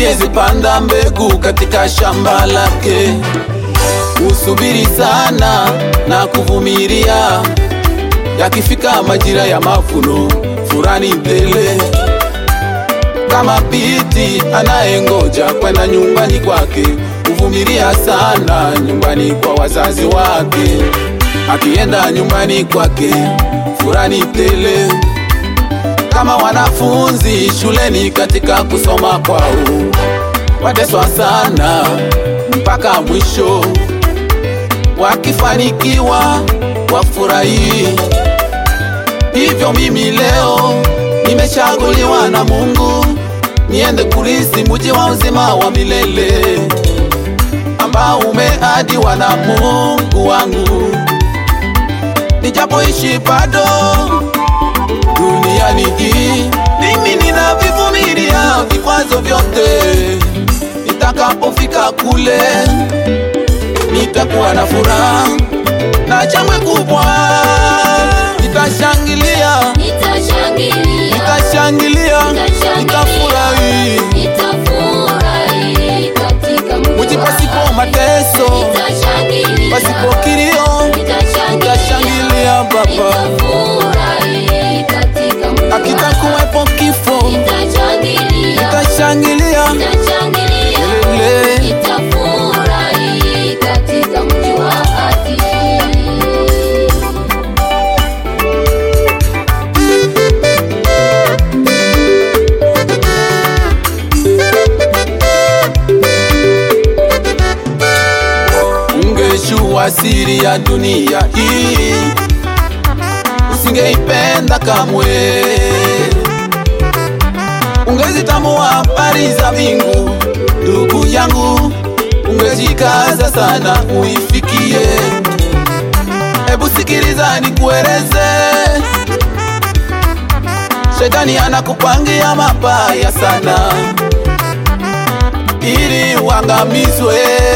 amezipanda mbegu katika shamba lake. Usubiri sana na kuvumilia, yakifika majira ya mavuno, furani tele kama binti anayengoja kwenda nyumbani kwake, huvumilia sana nyumbani kwa wazazi wake. Akienda nyumbani kwake, furani tele kama wanafunzi shuleni katika kusoma kwao, wateswa sana mpaka mwisho, wakifanikiwa wafurahi. Hivyo mimi leo nimechaguliwa na Mungu niende kulisi muji wa uzima wa milele ambao umeadiwa na Mungu wangu, nijapoishi bado duniani hii, mimi ninavivumilia vikwazo vyote. Nitakapofika kule, nitakuwa na furaha na shangwe kubwa, nitashangilia, Nitashangilia, nitashangilia, nitafurahi nitafurahi katika mji muji wako. pasipo mateso, Nitashangilia, pasipo kilio, nitashangilia Baba, nitafurahi katika mji wako. akitakuwepo kifo, Nitashangilia, nitashangilia nitashangilia, Kelele. nitafurahi katika mji wa haki. Ungejua siri ya dunia hii, usingeipenda kamwe. Ungezitambua habari za mbingu, ndugu yangu, ungejikaza sana uifikie. Hebu sikiliza nikueleze, shetani anakupangia mabaya sana ili uangamizwe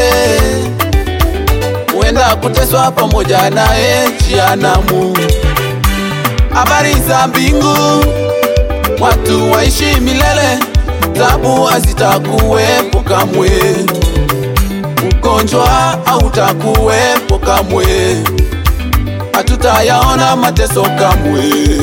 huenda kuteswa pamoja naye jehanamu. Habari za mbingu, watu waishi milele, tabu hazitakuwepo kamwe, ugonjwa hautakuwepo kamwe, hatutayaona mateso kamwe.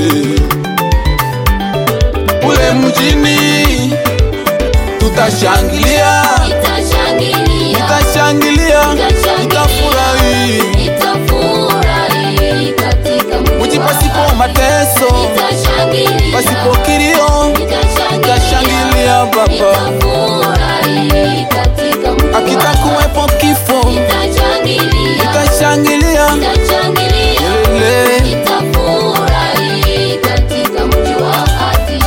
Kule mjini tutashangilia, Nitashangilia, tutashangilia, tutafurahi nitafurahi katika mji muji wako. pasipo mateso, Nitashangilia, pasipo kilio, tutashangilia Baba, nitafurahi katika mji wako. akitakuwepo kifo, Nitashangilia, tutashangilia nitashangilia, Kelele. nitafurahi katika mji wa haki.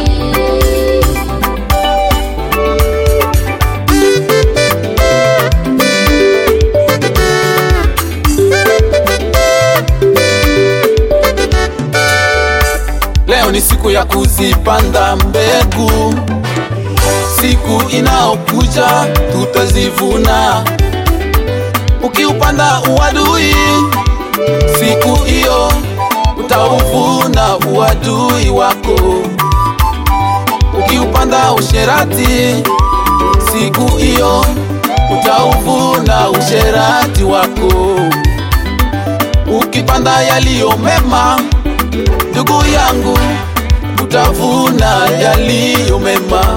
Leo ni siku ya kuzipanda mbegu, siku inaokuja tutazivuna. Ukiupanda uadui, siku hiyo utauvuna uadui wako. Ukiupanda usherati, siku hiyo utauvuna usherati wako. Ukipanda yaliyo mema ndugu yangu, utavuna yaliyo mema.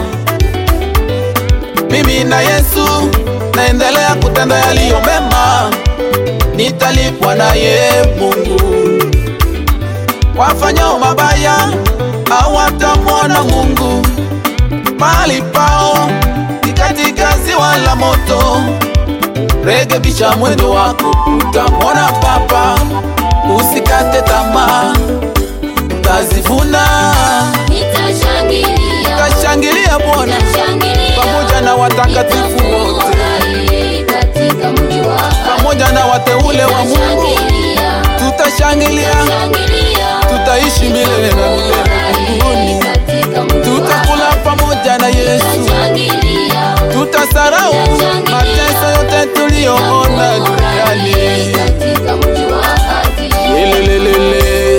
Mimi na Yesu naendelea kutenda yaliyo mema, nitalipwa naye Mungu. Wafanyao mabaya hawatamwona Mungu, mahali pao ni katika ziwa la moto. Rekebisha mwendo wako, utamwona Baba. Usikate tamaa, utazivuna. Nitashangilia, Utashangilia Bwana nitashangilia, pamoja na watakatifu wote, nitafurahi katika mji wa haki. pamoja na wateule wa Mungu. Nitashangilia, Tutashangilia, nitashangilia, tutaishi milele na milele mbinguni. katika mji wa Tutakula pamoja na Yesu, Nitashangilia, tutasarau mateso yote tuliyoona duniani. katika mji wa haki. Lelelelele.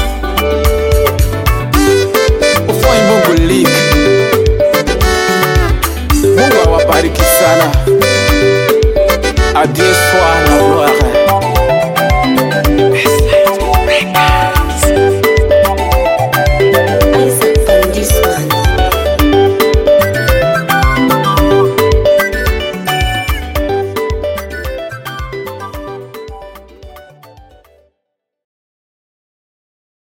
Ufoi Mungu leak. akubariki sana. Adieu soir na gloire.